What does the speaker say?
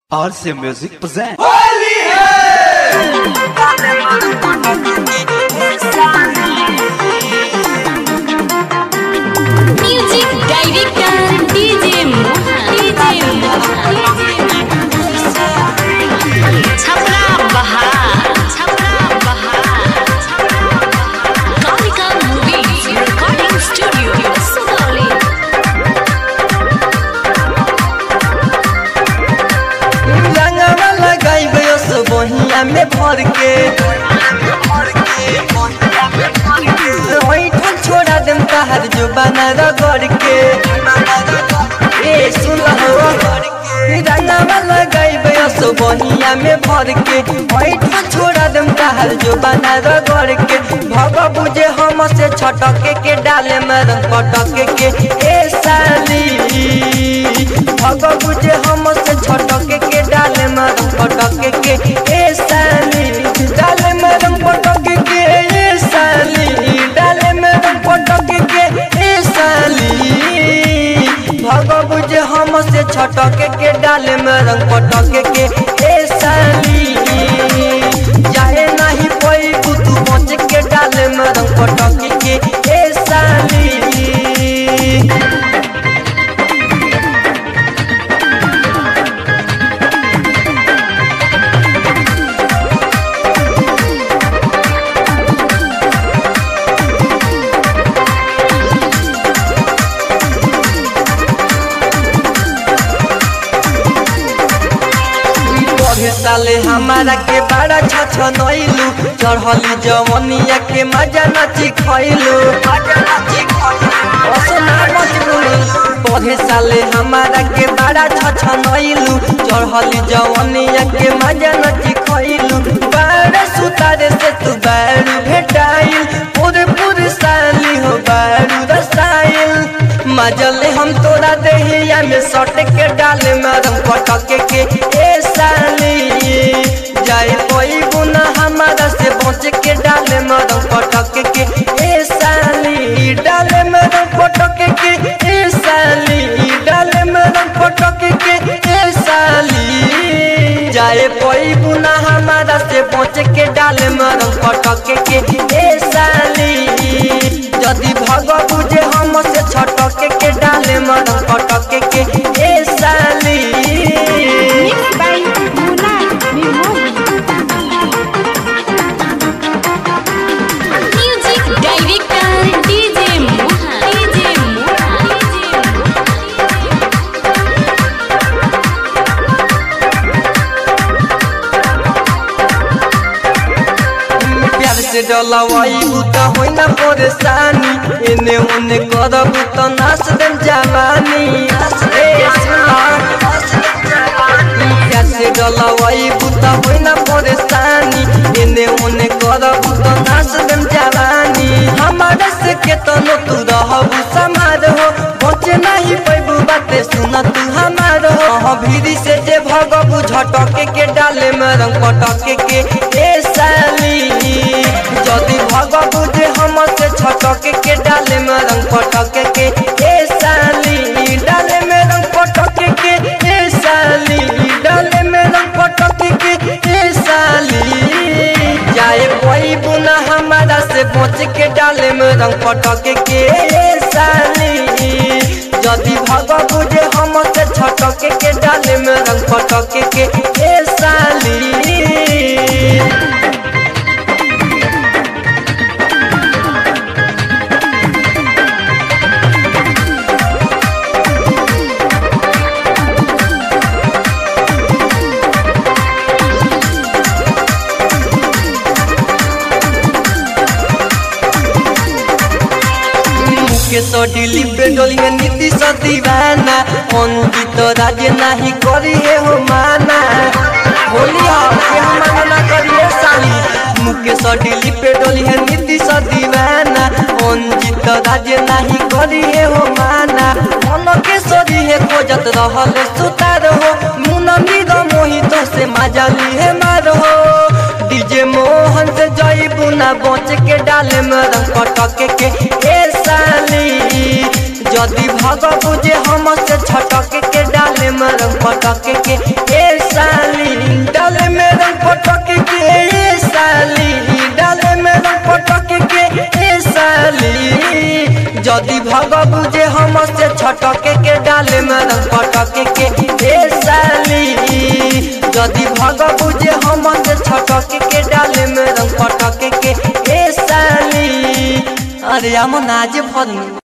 RC Music presents. Music Director DJ Mohan DJ Chhapra बहार छपरा बहार Kalika movies recording studio Sugauli रंगवा लगाइबे ओस बहिया में भर के ओइठन छोड़ा देम तहार जो बना रगड़ के ए सुन हो रंगवा लगाइबे ओस बहिया में भर के ओइठन छोड़ा देम तहार जो बना रगड़ के भग बुझे हम से छटके के डाले में रंग पटके के ए साली भग बुझे हम से छटके के डाले में रंग पटके के ए साली डाले में रंग पटके के ए साली डाले में रंग पटके के ए साली भग बुझे हम से छटके के डाले में रंग पटके के ए साली जाए नहीं कोई तू बच के डाले में रंग पटके के ए साली पढ़े साले हमारा के बड़ा छछ नइलू चढ़ली जवनिया के मजा नची खइलू पढ़े साले हमारा के बड़ा छछ नइलू चढ़ली जवनिया के मजा नची खइलू बारे सुतारे से तू बारू भेटाइल पूरे पूरे साली हो बारू रसाइल मजले हम तोरा देहिया में सट के डाले मरम पटके के ए साली जाए कोई गुना हमारा से बच के डाले मरम पटके के ए साली डाले मरम पटके के ए साली डाले मरम पटके के ए साली जाए कोई गुना हमारा से बच के डाले मरम पटके के ए साली यदि भग बुझे हम से छटके के डाले मरम पटके के ए साली Mixed by Moonlight Music Director DJ Mohan DJ Mohan प्यार से डलवाई तो होई ना परेशानी एने ओने करब तो नाच देम जवानी ए सुना प्यार से डलवाई तो होई ना परेशानी एने ओने करब तो नाच देम जवानी हमारे से केतनो तू रहबू समार हो बचे नहीं पैबू बाते सुन तू हमार हो हाँ भीरी से जे भगबू झटके के डाले में रंग पटके के ए साली जदि भगबू जे हम से छटके के डाले में रंग पटके के ए साली डाले में रंग पटके के ए साली डाले में रंग पटके के ए साली जाए कोई बुना हमारा से बच के डाले में रंग पटके के ए साली यदि भग बुझे हम से छटके के डाले में रंग पटके के ए साली के सो दिली पे डोली में नीति सो दीवाना अंकित राजे नहीं करी है हो माना होली के हम मना ना करिए साली मुके सो दिली पे डोली है नीति सो दीवाना अंकित राजे नहीं करी है हो माना मन के सोरी है खोजत रहल सुतार हो मुन मीर मोहित से मजाली है मार हो डीजे मोहन से जई बुना बच के डाले में रंग पटके के ए साली जदि भग बुझे हम से छटके के डाले में रंग पटके के ए साली पटक के ए साली डाले में रंग पटक के ए साली जदि भग बुझे हम से छटक के डाले में रंग पटक के ए साली जदि भग बुझे हम से छटक के डाले में रंग पटक के ए साली अरे हम नाज भर